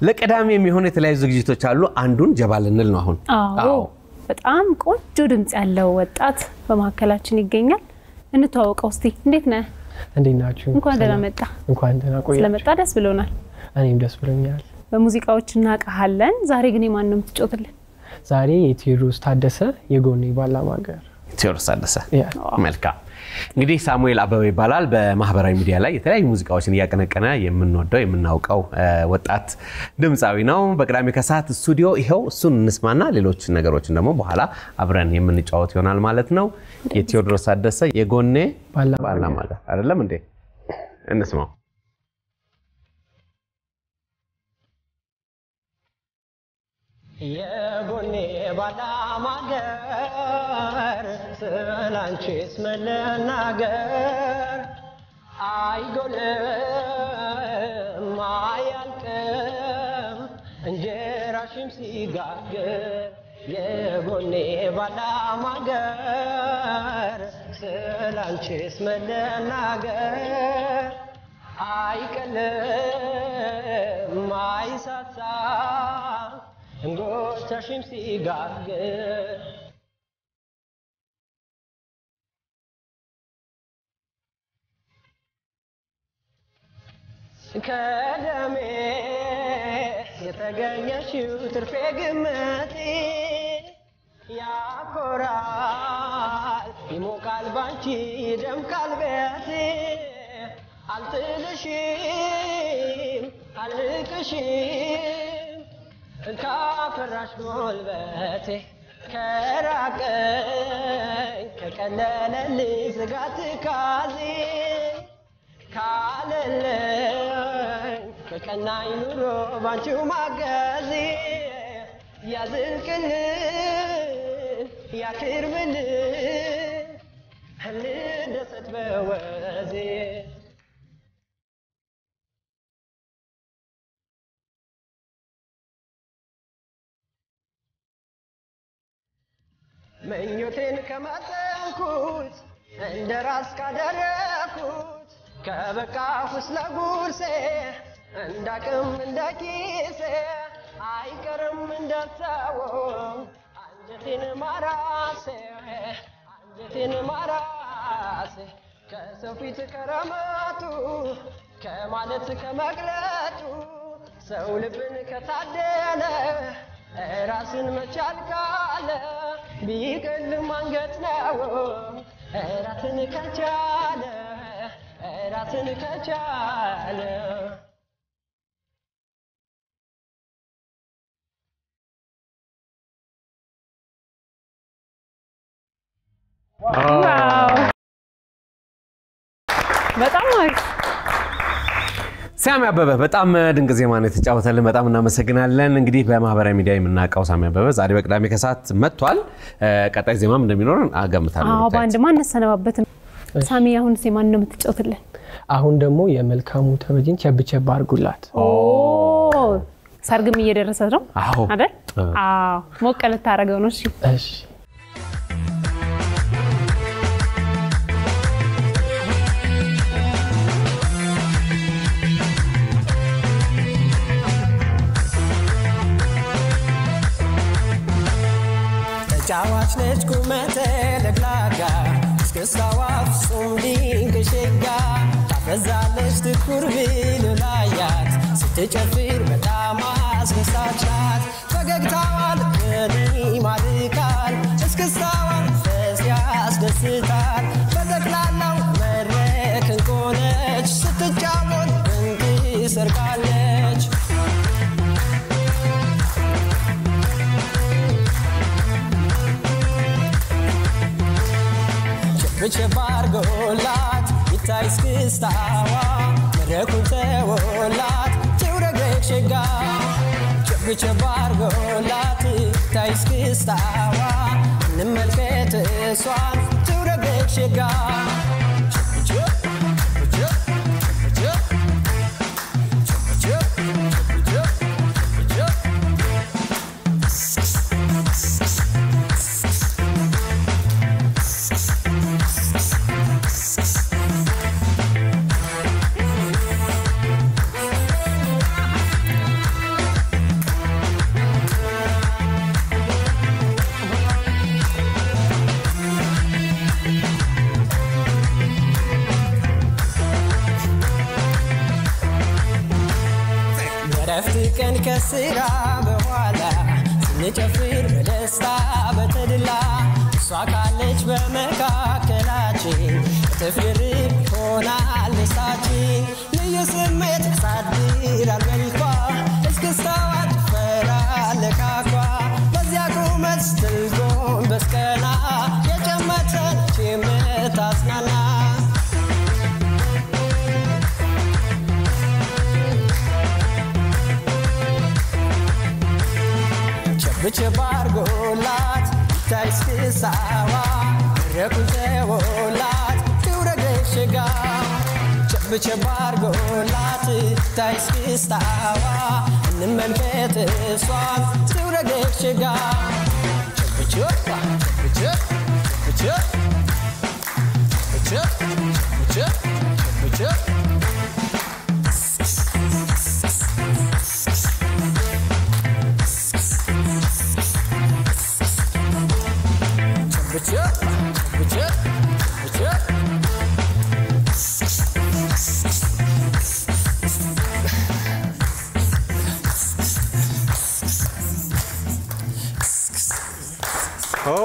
ለቀዳሚ የሚሆኑ የተለያዩ ዝግጅቶች አሉ። አንዱን ጀባ ልንል ነው አሁን። አዎ በጣም ቆንጆ ድምፅ ያለው ወጣት በመካከላችን ይገኛል። እንተዋወቀው እስቲ። እንዴት ነህ? እንዴት ናችሁ? እንኳን ደህና መጣ። እንኳን ደህና ቆያችሁ። ስለመጣ ደስ ብሎናል። እኔም ደስ ብሎኛል። በሙዚቃዎች እናውቃሃለን። ዛሬ ግን የማን ነው የምትጫወትልን? ዛሬ የቴዎድሮስ ታደሰ የጎኔ ባላማገር ቴዎድሮስ ታደሰ። ያ መልካም እንግዲህ ሳሙኤል አበበ ይባላል። በማህበራዊ ሚዲያ ላይ የተለያዩ ሙዚቃዎችን እያቀነቀነ የምንወደው የምናውቀው እ፣ ወጣት ድምፃዊ ነው። በቅዳሜ ከሰዓት ስቱዲዮ ይኸው እሱን እንስማና ሌሎች ነገሮችን ደግሞ በኋላ አብረን የምንጫወት ይሆናል ማለት ነው። የቴዎድሮስ ታደሰ የጎኔ ባላማገር ባላማገር አይደለም እንዴ? እንስማው። የጎኔ ባላማገር ስላንቺስ መለናገር አይጎልም አያልቅም እንጀራሽም ሲጋግር የጎኔ ባላማገር ስላንቺስ መለናገር አይቀልም አይሳሳ እንጎቻሽም ሲጋግር ከደሜ የተገኘሽው ትርፌ ግምቴ ያኮራል ይሞቃል ባንቺ ይደምቃል ቤቴ አልጥልሽም አልቅሽም ካፈራሽ ጉልበቴ ከራቀኝ ከቀለለልኝ ስጋት ካዜ ካለለኝ ከቀናኝ ኑሮ ባንቺው ማገዜ ያዝልቅልን ያክርምልን ልደሰት በወዜ ምኞቴን ከመጠንኩት እንደ ራስ ካደረኩት ከበቃሁስ ለጉርሴ እንዳቅም እንደ ኪሴ አይቀርም እንደተወው አንጀቴን ማራሴ አንጀቴን ማራሴ ከሰው ፊት ከረመቱ ከማለት ከመግለጡ ሰው ልብን ከታደለ ራስን መቻል ካለ ቢቀልም አንገት ነው ራስን ከቻለ ራስን ከቻለ ዋው! በጣም አሪፍ። ሳሚ አበበ በጣም ድንቅ ዜማ ነው የተጫወተልን። በጣም እናመሰግናለን። እንግዲህ በማህበራዊ ሚዲያ የምናውቀው ሳሚ አበበ ዛሬ በቅዳሜ ከሰዓት መጥቷል። እ፣ ቀጣይ ዜማም እንደሚኖረን አገምታለሁ። አዎ በአንድ ማን አነሰነባበትም። ሳሚ አሁን ማን ነው የምትጫወትልን? አሁን ደግሞ የመልካሙ ተበጅን ቸብቸብ አድርጉላት። ኦ ሰርግም እየደረሰ ነው አዎ አይደል? አዎ ሞቅ ልታደርገው ነው። እሺ እሺ ተጫዋች ነች ቁመተ ለግላጋ እስክስታዋ ፍጹም ድንቅ ሸጋ ታፈዛለች ትኩር ብል ላያት ስትጨፍር በጣም አስደሳች ናት። ፈገግታዋ ልብን ይማርካል፣ እስክስታዋ መንፈስ ያስደስታል። በጠቅላላው መድረክ እንቆነች ስትጫወት ድንቅ ሰርቃለች። ቸብቸብ አርጎላት ይታይ እስክስታዋ መድረኩን ተወላት ትውረግረግ ሸጋ ቸብቸብ አርጎላት ይታይ እስክስታዋ እንመልከት እሷን ትውረግረግ ሸጋ ቸብቸብ ቸብቸብ ቸብቸብ ቸብቸብ ቸብቸብ ቸብቸብ እረፍት ቀን ከስራ በኋላ ስንጨፍር በደስታ በተድላ እሷ ካለች በመካከላችን እጥፍ ድርብ ይሆናል ደስታችን። ልዩ ስሜት ያሳድራል መልኳ እስክስታዋ ጭፈራ ለካኳ በዚያ ቁመት ስትል ጎንበስ ቀና የጨመተች የምታዝናና ቸብቸብ አርጎላት ይታይ እስክስታዋ መድረኩን ተወላት ትውረገሽ ጋ ቸብቸብ አርጎላት ይታይ እስክስታዋ እንመልከት እሷን ትውረገሽ ጋ ቸብቸብ ቸብቸብ ቸብቸብ ቸብቸብ ቸብቸብ ቸብቸብ ቸብቸብ ቸብቸብ ቸብቸብ ኦ፣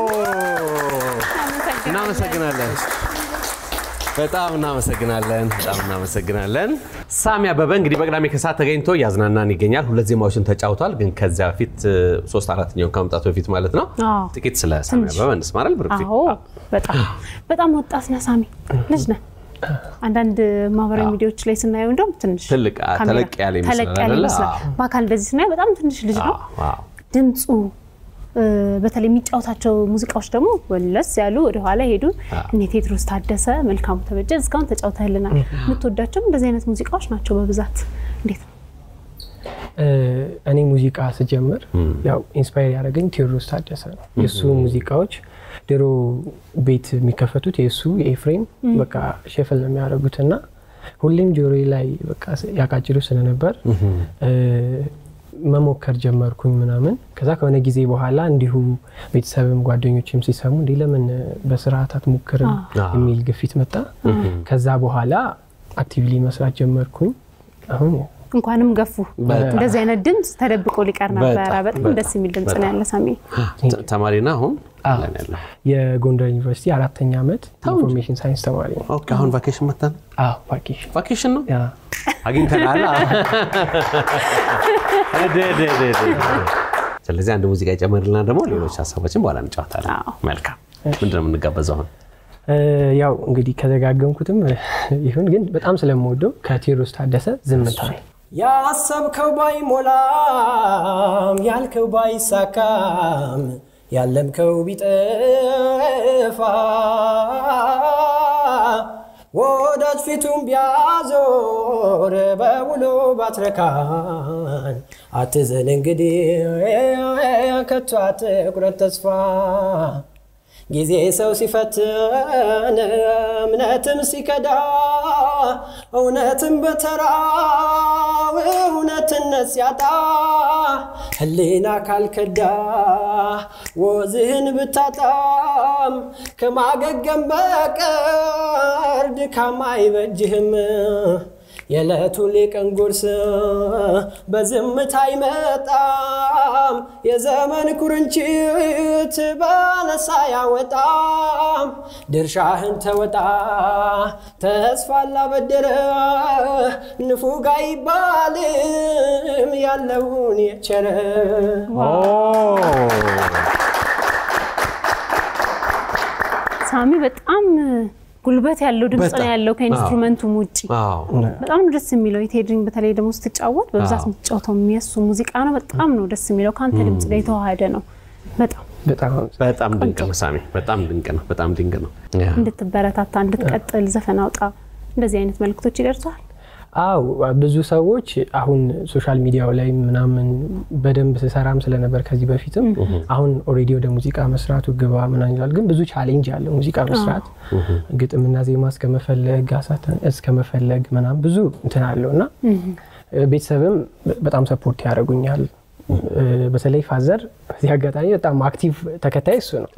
እናመሰግናለን። በጣም እናመሰግናለን። በጣም እናመሰግናለን። ሳሚ አበበ እንግዲህ በቅዳሜ ከሰዓት ተገኝቶ እያዝናናን ይገኛል። ሁለት ዜማዎችን ተጫውቷል። ግን ከዚያ በፊት ሶስት አራተኛውን ከመምጣቱ በፊት ማለት ነው አዎ። ጥቂት ስለ ሳሚ ትንሽ። አበበ እንስማራል። ብርክቲ አዎ በጣም በጣም ወጣት ነህ ሳሚ፣ ልጅ ነህ። አንዳንድ ማህበራዊ ሚዲያዎች ላይ ስናየው እንደውም ትንሽ ትልቅ፣ አ- ካሜራ- ተለቅ ያለ ይመስላል ተለቅ ያለ አይደለ? ይመስላል። አዎ። በአካል እንደዚህ ስናየው በጣም ትንሽ ልጅ ነው። አዎ። ድምፁ እ፣ በተለይ የሚጫወታቸው ሙዚቃዎች ደግሞ ወለስ ያሉ ወደኋላ ሄዱ። እነ ቴድሮስ ታደሰ፣ መልካሙ ተበጀ እስካሁን ተጫውተህልናል። የምትወዳቸውም እንደዚህ አይነት ሙዚቃዎች ናቸው በብዛት። እንዴት ነው? እ፣ እኔ ሙዚቃ ስጀምር ያው ኢንስፓየር ያደረገኝ ቴዎድሮስ ታደሰ ነው። የእሱ ሙዚቃዎች ድሮ ቤት የሚከፈቱት የእሱ የኤፍሬም በቃ ሼፍል ነው የሚያደርጉት እና ሁሌም ጆሮዬ ላይ በቃ ያቃጭሉ ስለነበር እ፣ መሞከር ጀመርኩኝ ምናምን። ከዛ ከሆነ ጊዜ በኋላ እንዲሁ ቤተሰብም ጓደኞችም ሲሰሙ እንዲህ ለምን በስርዓት አትሞክርም አዎ። የሚል ግፊት መጣ። ከዛ በኋላ አክቲቭሊ መስራት ጀመርኩኝ። አሁን እንኳንም ገፉ። በጣም። እንደዚህ አይነት ድምፅ ተደብቆ ሊቀር ነበረ። በጣም፣ በጣም በጣም፣ ደስ የሚል ድምፅ ነው ያለ ሳሚ። ተ- ተማሪና አሁን አዎ። ለን ያለው የጎንደር ዩኒቨርሲቲ አራተኛ ዓመት ኢንፎርሜሽን ሳይንስ ተማሪ ነው። ኦኬ፣ አሁን ቫኬሽን መጣን። አዎ ቫኬሽን ቫኬሽን ነው ያ አግኝተናል። እድ፣ እድ፣ እድ፣ እድ፣ እድ። ስለዚህ አንድ ሙዚቃ ይጨምርልና ደግሞ ሌሎች ሀሳቦችን በኋላ እንጫወታለን። አዎ። መልካም። ምንድን ነው የምንጋበዘው አሁን? እ፣ ያው እንግዲህ ከዘጋገምኩትም ይሁን ግን በጣም ስለምወደው ከቴዎድሮስ ታደሰ ዝምታ ያሰብከው ባይሞላም ያልከው ባይሳካም ያለምከው ቢጠፋ ወዳጅ ፊቱን ቢያዞር በውሎ ባትረካን አትዘን እንግዲህ ከቶ አትቁረጥ ተስፋ ጊዜ ሰው ሲፈትን እምነትም ሲከዳ እውነትም በተራው እውነትነት ሲያጣ ሕሊና ካልከዳ ወዝህን ብታጣም ከማገገም በቀር ድካም አይበጅህም። የዕለቱ ሌቀን ጉርስ በዝምታ አይመጣም። የዘመን ኩርንችት በነሳ ያወጣም። ድርሻህን ተወጣ ተስፋ ላበደረ ንፉግ አይባልም ያለውን የቸረ ሳሚ በጣም ጉልበት ያለው ድምፅ ነው በጣም። ያለው ከኢንስትሩመንቱም ውጭ አዎ። በጣም ነው ደስ የሚለው። የቴድሪን በተለይ ደግሞ ስትጫወት በብዛት አዎ። የምትጫወተው የሚያሱ ሙዚቃ ነው። በጣም ነው ደስ የሚለው። ከአንተ ድምፅ ጋር የተዋሃደ ነው። በጣም በጣም በጣም ድንቅ ነው ሳሚ፣ በጣም ድንቅ ነው። በጣም ድንቅ ነው። ያ። እንድትበረታታ እንድትቀጥል ዘፈን አውጣ እንደዚህ አይነት መልክቶች ይደርሰዋል። አው ብዙ ሰዎች አሁን ሶሻል ሚዲያው ላይ ምናምን በደንብ ስሰራም ስለነበር ከዚህ በፊትም አሁን ኦልሬዲ ወደ ሙዚቃ መስራቱ ግባ ምናምን ይላል። ግን ብዙ ቻሌንጅ አለው ሙዚቃ መስራት ግጥምና ዜማ እስከመፈለግ አሳተን እስከመፈለግ ምናምን ብዙ እንትን አለው እና ቤተሰብም በጣም ሰፖርት ያደርጉኛል። በተለይ ፋዘር በዚህ አጋጣሚ በጣም አክቲቭ ተከታይ እሱ ነው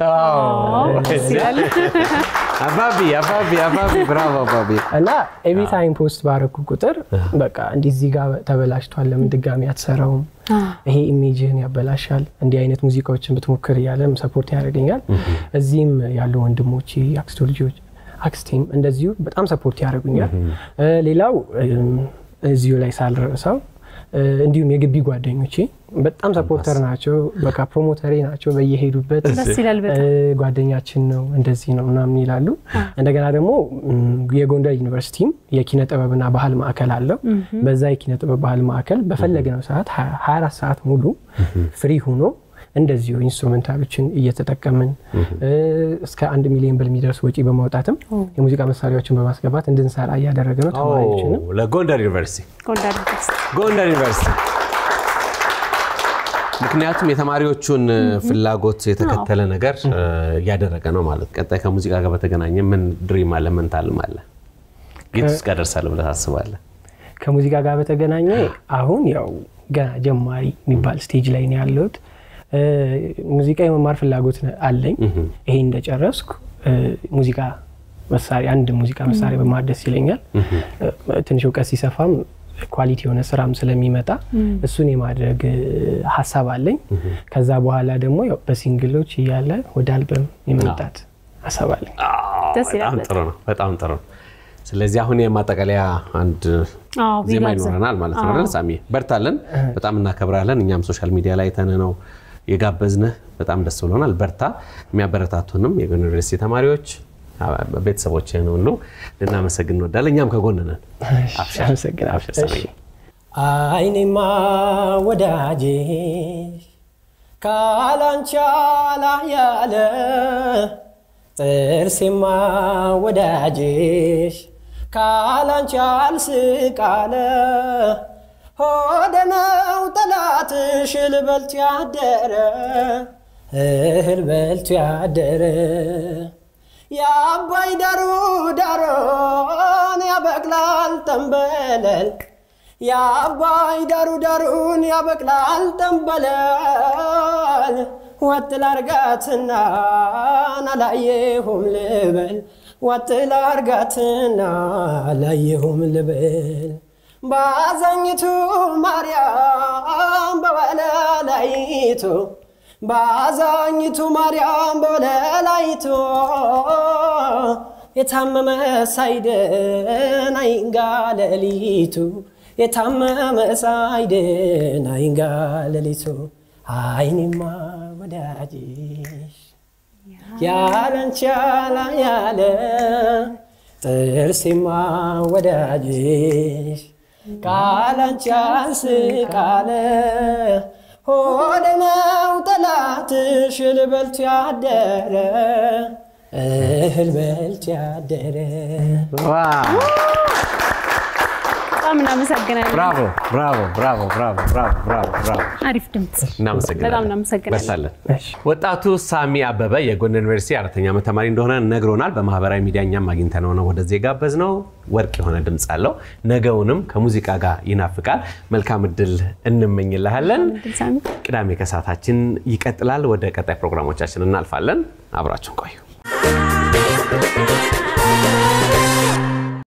አባቢ አባቢ አባቢ ብራቮ አባቢ እና ኤቭሪ ታይም ፖስት ባረኩ ቁጥር በቃ እንዲህ እዚህ ጋር ተበላሽቷል፣ ለምን ድጋሚ አትሰራውም? ይሄ ኢሜጅህን ያበላሻል፣ እንዲህ አይነት ሙዚቃዎችን ብትሞክር እያለም ሰፖርት ያደርገኛል። እዚህም ያሉ ወንድሞቼ አክስቶ ልጆች አክስቴም እንደዚሁ በጣም ሰፖርት ያደርጉኛል። ሌላው እዚሁ ላይ ሳልረሳው እንዲሁም የግቢ ጓደኞቼ በጣም ሰፖርተር ናቸው። በቃ ፕሮሞተሬ ናቸው። በየሄዱበት ደስ ይላል በጣም። ጓደኛችን ነው እንደዚህ ነው ምናምን ይላሉ። እንደገና ደግሞ የጎንደር ዩኒቨርሲቲም የኪነ ጥበብና ባህል ማዕከል አለው። በዛ የኪነ ጥበብ ባህል ማዕከል በፈለግነው ሰዓት 24 ሰዓት ሙሉ ፍሪ ሆኖ እንደዚሁ ኢንስትሩሜንታሎችን እየተጠቀምን እስከ አንድ ሚሊዮን ብር የሚደርስ ወጪ በማውጣትም የሙዚቃ መሳሪያዎችን በማስገባት እንድንሰራ እያደረገ ነው። ተማሪዎችንም ለጎንደር ዩኒቨርሲቲ ጎንደር ዩኒቨርሲቲ ጎንደር ዩኒቨርሲቲ ምክንያቱም የተማሪዎቹን ፍላጎት የተከተለ ነገር እያደረገ ነው ማለት። ቀጣይ ከሙዚቃ ጋር በተገናኘ ምን ድሪም አለ? ምን ታልም አለ? የት ውስጥ ጋር ደርሳለህ ብለህ ታስባለህ? ከሙዚቃ ጋር በተገናኘ አሁን ያው ገና ጀማሪ የሚባል ስቴጅ ላይ ነው ያለሁት። ሙዚቃ የመማር ፍላጎት አለኝ። ይሄ እንደጨረስኩ ሙዚቃ መሳሪያ አንድ ሙዚቃ መሳሪያ በማር ደስ ይለኛል። ትንሽ እውቀት ሲሰፋም ኳሊቲ የሆነ ስራም ስለሚመጣ እሱን የማድረግ ሀሳብ አለኝ። ከዛ በኋላ ደግሞ ያው በሲንግሎች እያለ ወደ አልበም የመምጣት ሀሳብ አለኝ። ደስ ይላል በጣም ጥሩ ነው። በጣም ጥሩ ነው። ስለዚህ አሁን የማጠቃለያ አንድ አዎ፣ ዜማ ቢጋብዘን። ይኖረናል ማለት ነው አይደል? ሳሚ በርታለን። በጣም እናከብራለን። እኛም ሶሻል ሚዲያ ላይ ተንነው የጋበዝንህ በጣም ደስ ብሎናል። በርታ። የሚያበረታቱንም የጎንደር ዩኒቨርሲቲ ተማሪዎች ቤተሰቦችህን ሁሉ ልናመሰግን እንወዳለን። እኛም ከጎን ነን። አብሽር፣ አመሰግናለሁ። አብሽር ሳሚ። እሺ። አይኔማ ወዳጄሽ ካላንቻ ያለ ጥርሴማ ወዳጄሽ ካላንቻ አልስቃለ ሆደ ነው ጠላትሽ እህል በልቶ ያደረ እህል በልቶ ያደረ የአባይ ዳሩ ዳሮን ያበቅላል ጠንበለል የአባይ ዳሩ ዳሩን ያበቅላል ጠንበለል ወጥ ላርጋትና አላየሁም ልበል ወጥ ላርጋትና አላየሁም ልበል ባዛኝቱ ማርያም በወለላይቱ ባዛኝቱ ማርያም በወለላይቱ የታመመ ሳይድን አይንጋ ሌሊቱ የታመመ ሳይድን አይንጋ ሌሊቱ አይኔማ ወዳጅሽ ያለንቻ ያለ ጥርሴማ ወዳጅሽ ቃላንቻ ስቃለ ሆደ ነው ጠላትሽ እህል በልቶ ያደረ እህል በልቶ ያደረ ዋው! በጣም እናመሰግናለን። ብራቮ ብራቮ ብራቮ ብራቮ ብራቮ ብራቮ ብራቮ። አሪፍ ድምፅ። እናመሰግናለን። በጣም እናመሰግናለን። በርታለን። እሺ። ወጣቱ ሳሚ አበበ የጎንደር ዩኒቨርሲቲ አራተኛ ዓመት ተማሪ እንደሆነ ነግሮናል። በማህበራዊ ሚዲያ እኛም አግኝተነው ነው ወደዚህ የጋበዝነው። ወርቅ የሆነ ድምፅ አለው። ነገውንም ከሙዚቃ ጋር ይናፍቃል። መልካም እድል እንመኝልሃለን። ድል ሳሚ። ቅዳሜ ከሰዓታችን ይቀጥላል። ወደ ቀጣይ ፕሮግራሞቻችን እናልፋለን። አብራችሁን ቆዩ።